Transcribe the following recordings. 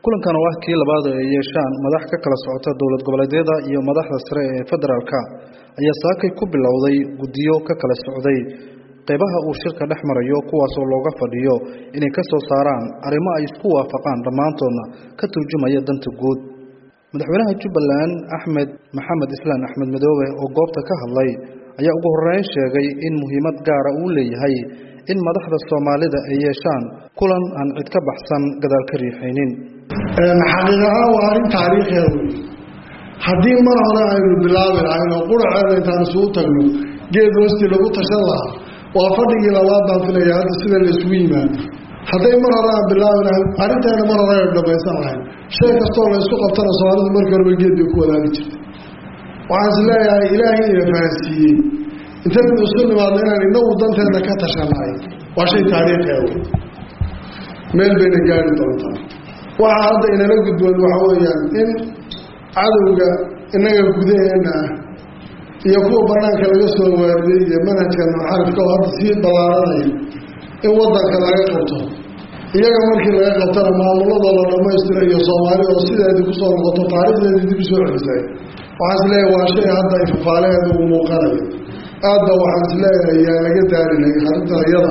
kulankan oo ah kii labaad oo ay yeeshaan madax ka kala socota dowlad goboleedyada iyo madaxda sare ee federaalka ayaa saakay ku bilowday guddiyo ka kala socday qaybaha uu shirka dhex marayo kuwaasoo looga fadhiyo inay ka soo saaraan arrimo ay isku waafaqaan dhammaantoodna ka turjumaya danta guud madaxweynaha jubbaland axmed maxamed islaan axmed madoobe oo goobta ka hadlay ayaa ugu horreyn sheegay in muhiimad gaara uu leeyahay in madaxda soomaalida ay yeeshaan kulan aan cid ka baxsan gadaal ka riixaynin xaqiiqahaan waa arrin taariikhiya wey haddii mar hore aynu bilaabi lahayn oo quraceeda intaan isugu tagno geed hoostii lagu tashan lahaa waa fadhigii labaad baan filaya hadda sida la isugu yimaado hadday mar hore aan bilaabi lahayn arrinteena mar hore aynu dhamaysan lahayn shay kastoo la isku qabtana soomaalidu markii horeba geed bay ku wadaagi jirta waxaan is leeyahay ilaahay ina fahansiiyey intaynu isu nimaadno inaan inagu danteena ka tashannahay waa shay taariikhiya wey meel bayna gaari doontaa waxaa hadda inala gudboon waxa weeyaan in cadowga innaga gudaheena ah iyo kuwa banaanka laga soo waariday iyo manhajka muxarifka oo hadda sii ballaaranaya in waddanka laga qabto iyaga markii laga qabtana maamuladoo la dhammaystiro iyo soomaali oo sideedii kusoo noqoto taariikhdeedii dib usoo celisay waxaan is leeyahay waa shay hadda ifafaaleheeda uu muuqanayo aadba waxaan is leeyahay yaa laga daarinay arrintan iyada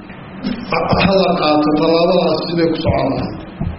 hala qaato tallaabadaas siday ku socon lahay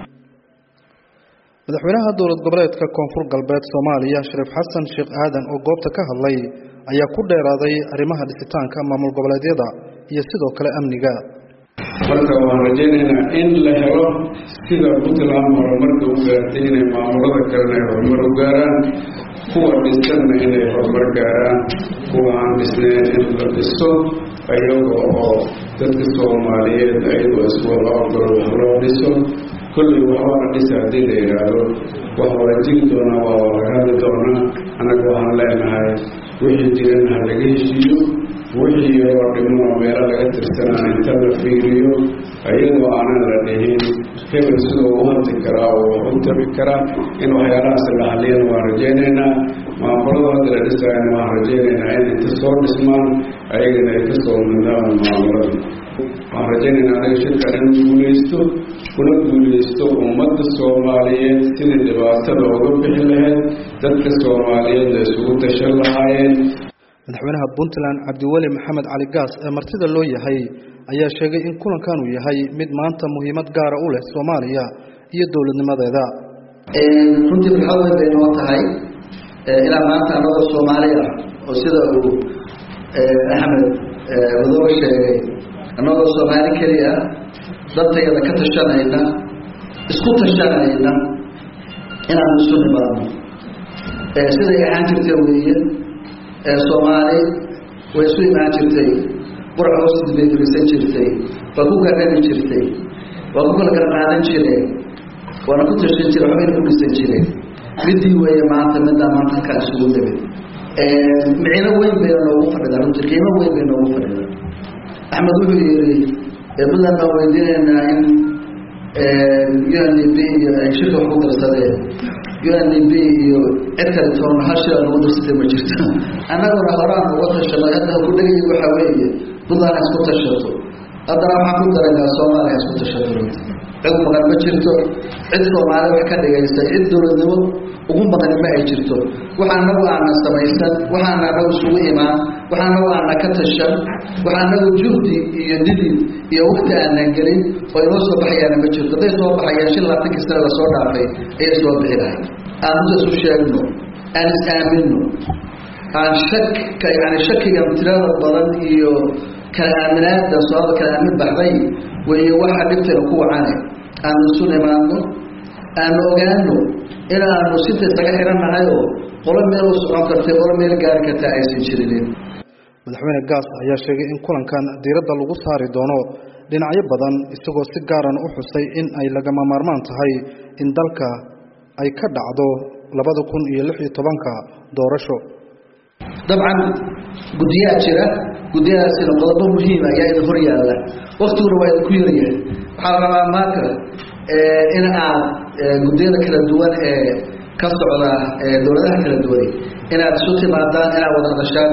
madaxweynaha dowlad goboleedka koonfur galbeed soomaaliya shariif xasan sheekh aadan oo goobta ka hadlay ayaa ku dheeraaday arrimaha dhisitaanka maamul goboleedyada iyo sidoo kale amniga marka waan rajaynaynaa in la helo sida puntland horumarka u gaartay inay maamulada kalena ay horumar u gaaraan kuwa dhisanna inay horumar gaaraan kuwa aan dhisnayn in la dhiso ayaga oo dadka soomaaliyeed ayagoo iswada ogol wax loo dhiso kolley waxbaana dhisa haddii la yidhaahdo wax waa jiri doonaa waa laga hadli doonaa annaga waxaan leenahay wixii jiran ha laga heshiiyo wixii yaroo dhimanoo meelo laga tirsanaa inta la fiiriyo ayadoo aanan la dhihin hebel sidoo u hadli karaa oo wax u tabi karaa in waxyaalahaas la hadliyana waan rajaynaynaa maamulada hadda la dhisaayana waan rajaynaynaa in inta soo dhismaan ayagana ay ka soo midnaan maamulada waxaan rajaynaynaa anaga shirkan inuu guulaysto kuna guulaysto ummadda soomaaliyeed sidii dhibaatada uga bixi lahayd dadka soomaaliyeed la isugu tashan lahaayeen madaxweynaha puntland cabdiweli maxamed cali gaas ee martida loo yahay ayaa sheegay in kulankan uu yahay mid maanta muhiimad gaara u leh soomaaliya iyo dowladnimadeeda runtii farxad weyn bay noo tahay ilaa maanta anagoo soomaali ah oo sida uu axmed wadoo sheegay annagoo soomaali keli ah dadtayada ka tashanayna isku tashanayna inaanu isu nimaadno siday ahaan jirtay weeye soomaali way isu imaan jirtay qurac hoostid bay firisan jirtay waa ku gargabi jirtay waa ku kala garqaadan jireen waana ku tashan jire waxbayna ku dhisan jireen midii weeye maanta middaa maanta halkaa isugu nimid micino weyn bayna noogu fadhidaa runtii qiimo weyn bay noogu fadhidaa axmed wuxuu yihi puntland baan weydiinaynaa in u n d b iyo ay shirka wax ku darsadeen u n d b iyo cid kale toona hal shir nagu darsatay ma jirto annaguna horaan uga tashanay hadda ku dhegay waxaa weeye puntland ha isku tashato haddana waxaan ku daraynaa soomaaliya ha isku tashato runti cid maqan ma jirto cid soomaali wax ka dhigaysa cid dowladnimo ugu maqani ma ay jirto waxa anagu aana samaysan waxa anagu isugu imaan waxa anagu aana ka tashan waxa anagu juhdi iyo didid iyo wakti aanan gelin oo inoo soo baxayaana ma jirto hadday soo baxayaan shan labaatankii sane lasoo dhaafay ayay soo bixi lahay aan inta isu sheegno aan is aamino aan shak yani shakiga tirada badan iyo kala aaminaada soada kala aamin baxday weeye waxa dhibtayna ku wacane aanu isu nimaadno aanu ogaano inaanu sinta isaga xirannahay oo qolo meel u socon kartay qolo meel gaari kartaa aysan jirinin madaxweyne gaas ayaa sheegay in kulankan diiradda lagu saari doono dhinacyo badan isagoo si gaaran u xusay in ay lagama maarmaan tahay in dalka ay ka dhacdo labada kun iyo lix iyo tobanka doorasho dabcan guddiyaha jira guddiyadaasina qodobo muhiima ayaa idin hor yaalla waktiguna waa idinku yaryahay waxaa la rabaa maaka in aad guddiyada kala duwan ee ka socda dowladaha kala duwan inaad isu timaadaan inaad wada hadashaan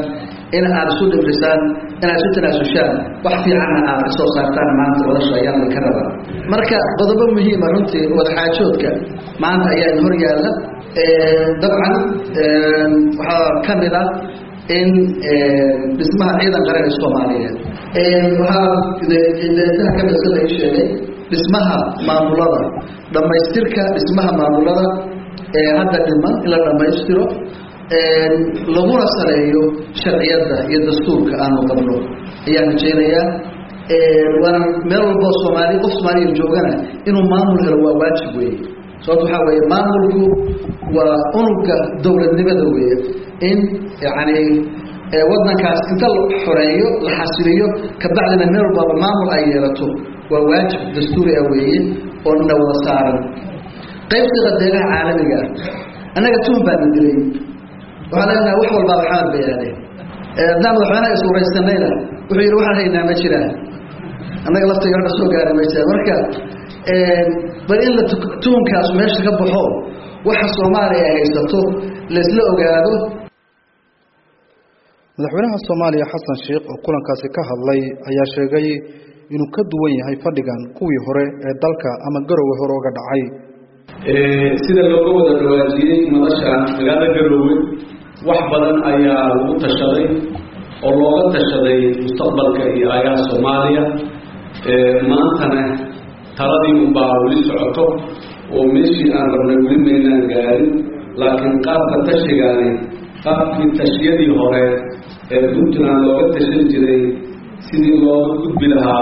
in aad isu dhibrisaan inaad isu tanaasushaan wax fiicanna aad ka soo saartaan maanta wadasha ayaan ka rabaa marka qodobo muhiima runtii wadaxaajoodka maanta ayaa hor yaalla dabcan waxaa ka mid ah in dhismaha ciidan qaran ee soomaaliyeed waxaa deesaha ka mid sida ii sheegay dhismaha maamulada dhammaystirka dhismaha maamulada ee hadda dhiman in la dhammaystiro laguna saleeyo sharciyadda iyo dastuurka aanu qabno ayaan rajaynayaa waana meel walboo soomaali qof soomaaliya joogana inuu maamul helo waa waajib weeye sababto waxaa weeye maamulku waa unuga dowladnimada weeye in yacni waddankaas inta la xoreeyo la xasiliyo kabacdina meel walbaaba maamul ay yeelato waa waajib dastuuri ah weeye oo na wada saaran qaybsiga deegaha caalamiga ah annaga tuhun baana dilay waxaa leenahay wax walbaa maxamed bay aadeen haddaan madaxweynaha iswaraysanayna wuxuu yidhi waxaan haynaa ma jiraan annaga laftayga hadda soo gaara ma jiraan marka bal in la tuhunkaas meesha ka baxo waxa soomaaliya ay haysato laisla ogaado madaxweynaha soomaaliya xasan sheekh oo kulankaasi ka hadlay ayaa sheegay inuu ka duwan yahay fadhigan kuwii hore ee dalka ama garowe hore uga dhacay sida looga wada dhawaajiyey madasha magaalada garoowe wax badan ayaa lagu tashaday oo looga tashaday mustaqbalka iyo aayaha soomaaliya maantana taladii unbaa weli socoto oo meeshii aan rabnay weli maynaan gaarin laakiin qaabka tashigaani qaabkii tashiyadii hore ee puntland looga tashan jiray sidii looga gudbi lahaa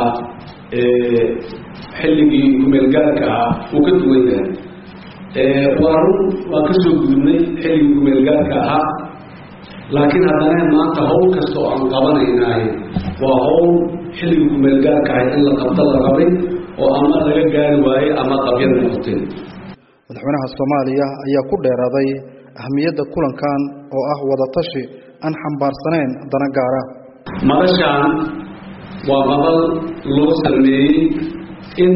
xilligii kumeelgaarka ah uu ka duwan yahay waa run waa ka soo gudubnay xilligii kumeelgaarka ahaa laakiin haddana maanta hawl kasta oo aan qabanaynahay waa hawl xilligii kumeelgaarka ahay in la qabto la rabay oo ama laga gaari waayey ama qabyad noqotay madaxweynaha soomaaliya ayaa ku dheeraaday ahamiyadda kulankan oo ah wadatashi aan xambaarsanayn dana gaara madashaan waa madal loo sameeyey in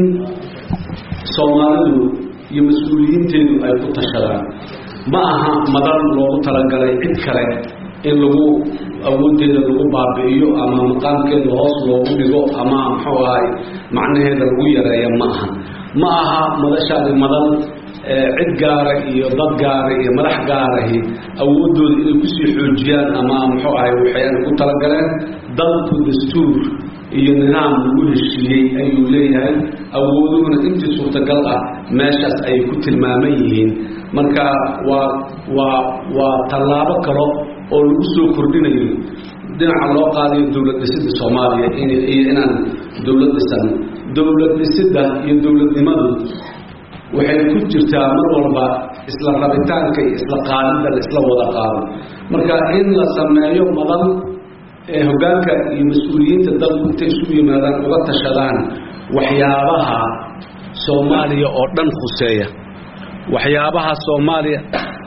soomaalidu iyo mas-uuliyiinteedu ay ku tashadaan ma aha madal loogu talagalay cid kale in lagu awooddeeda lagu baabi'iyo ama maqaamkeeda hoos loogu dhigo ama muxuu ahay macnaheeda lagu yareeyo ma aha ma aha madashaani madal cid gaara iyo dad gaara iyo madax gaarahi awooddooda inay kusii xoojiyaan ama muxuu ahay waxayaan ku talagaleen dalku dastuur iyo nidaam lagu heshiiyey ayuu leeyahay awooduhuna intii suurtagal ah meeshaas ayay ku tilmaaman yihiin marka waa waa waa tallaabo kalo oo lagu soo kordhinayo dhinaca loo qaadayo dowlad dhisidda soomaaliya iyo inaan dowlad dhisan dowlad dhisidda iyo dowladnimadu waxay ku jirtaa mar walba isla rabitaanka iyo isla qaadidda la isla wada qaado marka in la sameeyo madal ee hoggaanka iyo mas-uuliyiinta dalku intay isugu yimaadaan uga tashadaan waxyaabaha soomaaliya oo dhan khuseeya waxyaabaha soomaaliya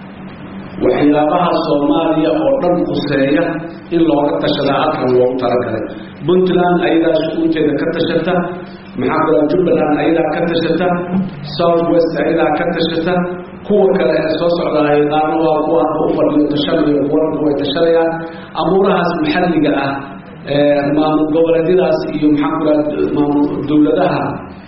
waxyaabaha soomaaliya oo dhan khuseeya in looga tashadaa halkan loogu talagalay puntland ayadaa shucuunteeda ka tashata maxaa kula jubbaland ayadaa ka tashata south west ayadaa ka tashata kuwa kale ee soo socdaay qaarna waa kuwa hadda u fadhiyo tashanayo kuwana way tashanayaan amuurahaas maxalliga ah maamul goboleedyadaas iyo maxaa kula maamul dowladaha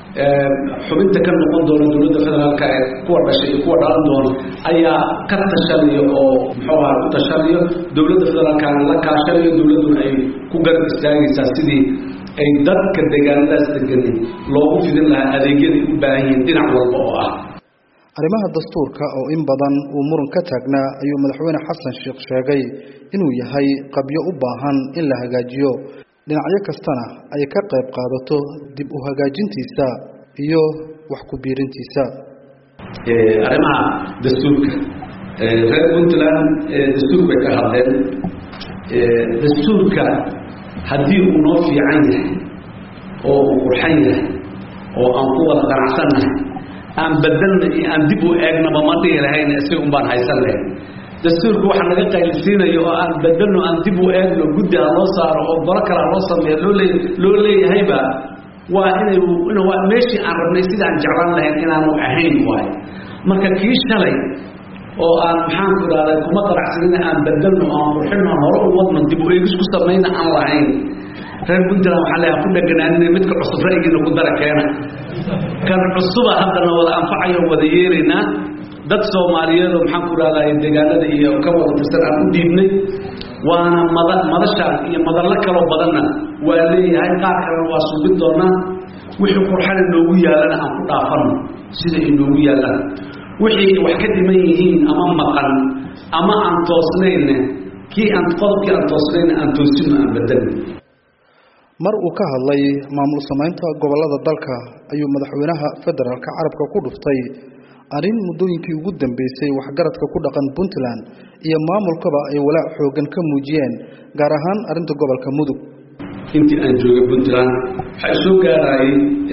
xubinta ka noqon doona dowladda federaalka ee kuwa dhashay iyo kuwa dhalan doona ayaa ka tashanaya oo muxuu aha u tashanayo dowladda federaalkana la kaashanayo dowladduna ay ku garab istaagaysaa sidii ay dadka deegaanadaas degani loogu fidin lahaa adeegyaday u baahan yihiin dhinac walba oo ah arrimaha dastuurka oo in badan uu muran ka taagnaa ayuu madaxweyne xasan sheekh sheegay inuu yahay qabyo u baahan in la hagaajiyo dhinacyo kastana ay ka qayb qaadato dib u hagaajintiisa iyo wax ku biirintiisa arrimaha dastuurka reer puntland dastuur bay ka hadleen dastuurka haddii uu noo fiican yahay oo uu qurxan yahay oo aan ku wada qanacsannahay aan bedelna iyo aan dib u eegnaba ma dhihi lahayn isaga un baan haysan lahayn dastuurka waxa naga qaylisiinayo oo aan bedelno aan dib u eegno guddi ha loo saaro oo golo kale ha loo sameeyo loo lee loo leeyahayba waa inay in waa meeshii aan rabnay sidaan jeclaan lahayn inaanu ahayn waayo marka kii shalay oo aan maxaanku idhahda kuma qanacsanina aan bedelno aan qurxino aan hore u wadno dib u eegis ku samayna aan lahayn reer puntland waxaa leeyaha ku dheganaanina midka cusub ra'yigiina ku dara keena kan cusuba haddana wada anfacayo wada yeelaynaa dad soomaaliyeed oo maxaanku idhahdaa deegaanada iyo ka wada tirsan aan u dhiibnay waana mada madashaan iyo madallo kaloo badanna waa leeyahay qaar kalena waa suubin doonaa wixii qurxana noogu yaalana aan ku dhaafano sida ay noogu yaallaan wixii wax ka dhiman yihiin ama maqan ama aan toosnayne kii aan qodobkii aan toosnayna aan toosino aan bedelno mar uu ka hadlay maamul samaynta gobollada dalka ayuu madaxweynaha federaalka carabka ku dhuftay arrin muddooyinkii ugu dambeysay waxgaradka ku dhaqan puntland iyo maamulkaba ay walaac xooggan ka muujiyeen gaar ahaan arrinta gobolka mudug intii aan joogay puntland waxaa isoo gaarayay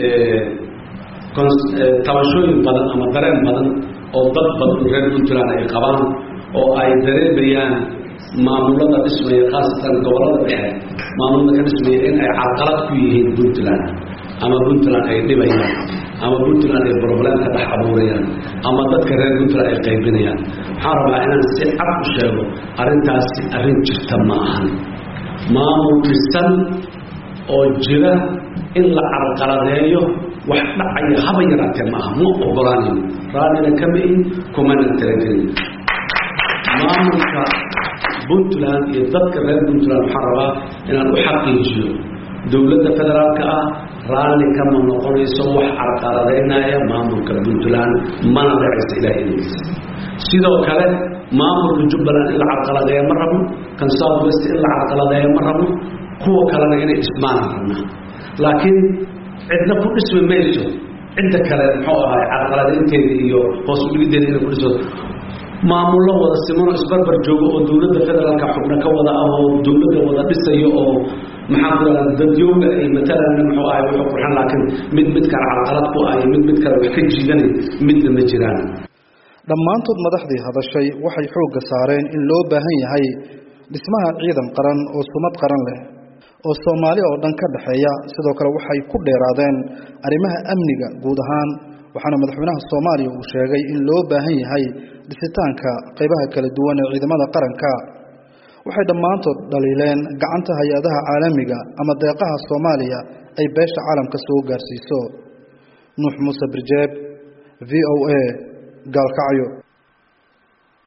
tabashooyin badan ama dareen badan oo dad badan reer puntland ay qabaan oo ay dareemayaan maamulada dhismaya khaasatan gobolada dhexe maamulada ka dhismaya in ay carqalad ku yihiin puntland ama puntland ay dhibayaan ama puntland ay problem ka dhex abuurayaan ama dadka reer puntland ay qaybinayaan waxaan rabaa inaan si cad u sheego arrintaasi arrin jirta ma ahan maamul dhisan oo jira in la carqaladeeyo wax dhacaya haba yaraatee ma aha ma ogolaanayo raallina kama ihin kumana talagelin maamulka puntland iyo dadka reer puntland waxaan rabaa inaan u xaqiijiyo dowladda federaalka ah raalli kama noqonayso wax carqaladaynaya maamulka puntland mana dhacaysa ilaah idigiisa sidoo kale maamulka jubbaland in la carqaladeeya ma rabno kan south west in la carqaladeeya ma rabno kuwa kalena inay dhismaana rabnaa laakiin cidna ku dhismi mayso cidda kale muxuu ahay carqaladaynteeda iyo hoos udhigideeda inay ku dhismo maamullo wada simanoo isbarbar joogo oo dowladda federaalka xubno ka wada ah oo dowladda wada dhisayo oo maxaa ku dhaha dadyooga ay matalan muxuu ahay wuxuu qurxan laakiin mid mid kale carqalad ku ah iyo mid mid kale wax ka jiidanay midna ma jiraan dhammaantood madaxdii hadashay waxay xoogga saareen in loo baahan yahay dhismaha ciidan qaran oo sumad qaran leh oo soomaali oo dhan ka dhexeeya sidoo kale waxay ku dheeraadeen arrimaha amniga guud ahaan waxaana madaxweynaha soomaaliya uu sheegay in loo baahan yahay dhisitaanka qaybaha kala duwan ee ciidamada qaranka waxay dhammaantood dhaliileen gacanta hay-adaha caalamiga ama deeqaha soomaaliya ay beesha caalamka soo gaarsiiso nuux muuse birjeeb v o a gaalkacyo